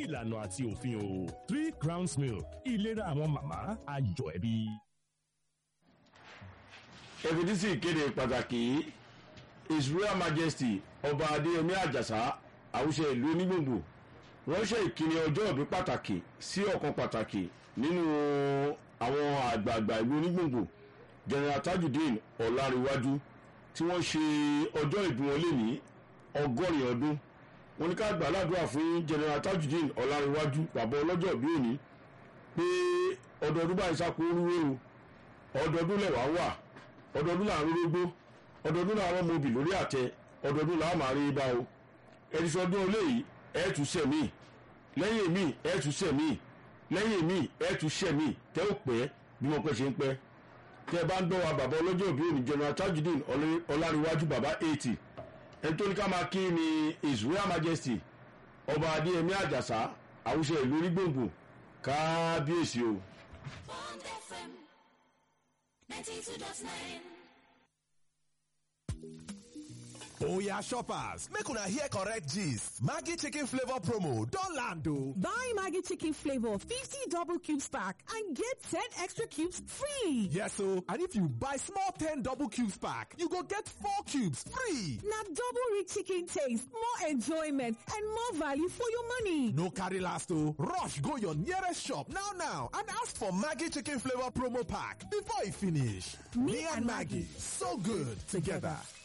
ìlànà àti òfin o three crowns milk ìlera àwọn màmá ayọ̀ ẹbí. ẹ̀fìdísì ìkéde pàtàkì his royal majesty ọba adéyẹmí àjàsá àwùṣe ìlú onígbòǹgbò wọ́n ṣe ìkíni ọjọ́ ìbí pàtàkì sí ọ̀kan pàtàkì nínú àwọn àgbààgbà ìlú onígbòǹgbò general tajudeen ọ̀làríwájú tí wọ́n ṣe ọjọ́ ìbí wọn lé ní ọgọ́rin ọdún wọn ní ká gbà ládùúrà fún general tajudeen ọ̀làríwájú bàbá ọlọ́jọ́ ìbí òní pé ọdọọdún báyìí sáko orúwé o ọdọọdún lẹ̀wá wà ọdọọdún là ń rógbó ọdọọdún làwọn ọmọ obì lórí àtẹ ọdọọdún làwọn máa rí bá o ẹni sọdún eléyìí ẹ tún sẹmí lẹ́yìn mi ẹ tún sẹmí lẹ́yìn mi ẹ tún sẹmí tẹ ó pẹ́ bí wọn pẹ́ ṣe ń pẹ́ tẹ bá ń dọ́wọ́ bàbá ọlọ́jọ́ òbí òní general tajudeen ọláríwájú bàbá eighty ẹni tó ní ká máa kí ni his royal majesty ọba adéyẹmí àjàsá àwùjọ ìlú onígbòǹgbò kábíyèsí o. Bond FM 92.9. Oya shoppers, make una hear correct gist. Maggie chicken flavor promo don land o. Buy Maggie chicken flavor 50 double cubes pack and get 10 extra cubes free. Yes o, and if you buy small 10 double cubes pack, you go get 4 cubes free. Now double rich chicken taste, more enjoyment and more value for your money. No carry last o, rush go your nearest shop now now and ask for Maggie chicken flavor promo pack before e finish. Me and Maggie, so good together.